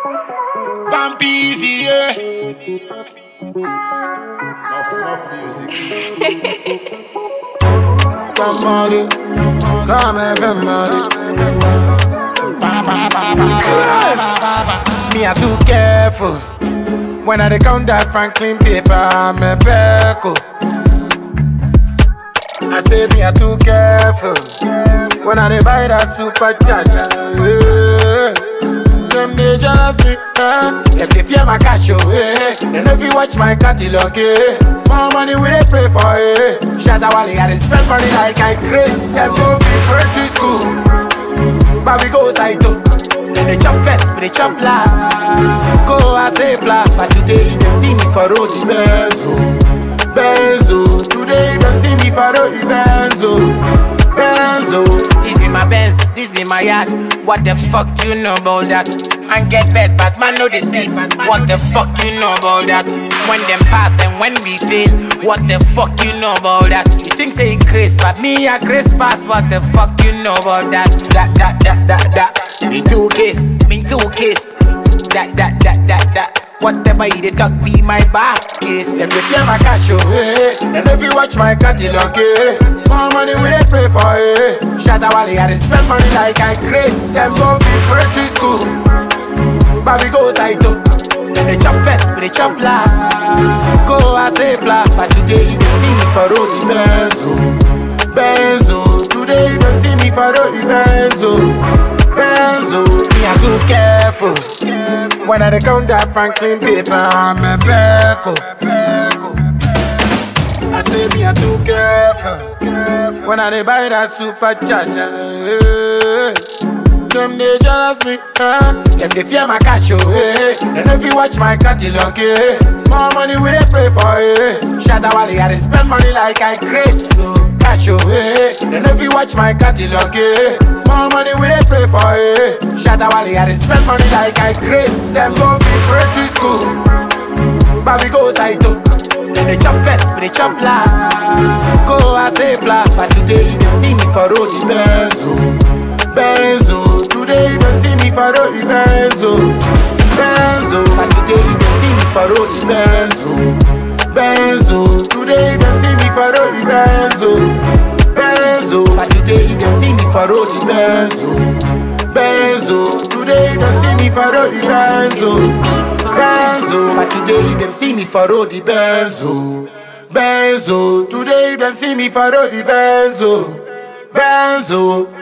Vampeasy, yeah. Enough, enough music. Somebody, come everybody. Me, I too careful. When I dey count that Franklin paper, I'm a peckle. I say me, I too careful. When I dey buy that supercharger, yeah. Them they jealous me, eh? Them they fear my cash, oh, eh? They know if you watch my catalog, eh? More money we dey pray for, eh? Shatta Wale, I dey spend money like I crazy. Them go be country school, but we go side too. Then they chop first, but they chop last. Go I say blast, but today you see me for road the benzo, benzo. Today you see me for road the benzo, benzo. This be my Benz, this be my yard. What the fuck you know about that? Man get bed, but man know they sleep. What the fuck you know about that? When them pass and when we fail, what the fuck you know about that? You think say Chris, but me a Chris pass. What the fuck you know about that? That that that that that. Me two kiss, me two kiss. That that that that that. Whatever you dey talk be my back case. Them they fear my cash, oh, eh. And if you watch my catalog, eh. More money we dey pray for, eh. Shatta Wale, I dey spend money like I crazy. Them go be country school, but we go side too. Then they chop first, but they chop last. Go I say blast, but today you don't see me for road the benzo, benzo. Today you don't see me for road the benzo, benzo. Me I too careful. When I dey count that Franklin paper, I'm a peckle. I say me I too careful. When I dey buy that supercharger, eh. them they jealous me, eh. Them they fear my cash, oh, eh. They know if you watch my catalog, eh. More money we dey pray for, eh. Shatta Wale, I dey spend money like I crazy, so cash, oh, eh. They know if you watch my catalog, eh. More money we dey pray for, eh. Shatta Wale, I dey spend money like I crazy. Them go be country school, but we go side too. Then they chop first, but they chop last. Go I say blast, but today you don't see me for road the benzo, benzo. Today you don't see me for road the benzo, benzo. But today you don't see me for road the benzo, benzo. Today you don't see me for road the benzo, benzo. But today you don't see me for road the benzo, benzo. Today you don't see me for road the benzo. Benzo, but today you them see me for road the Benzo. Benzo, today you them see me for road the Benzo. Benzo,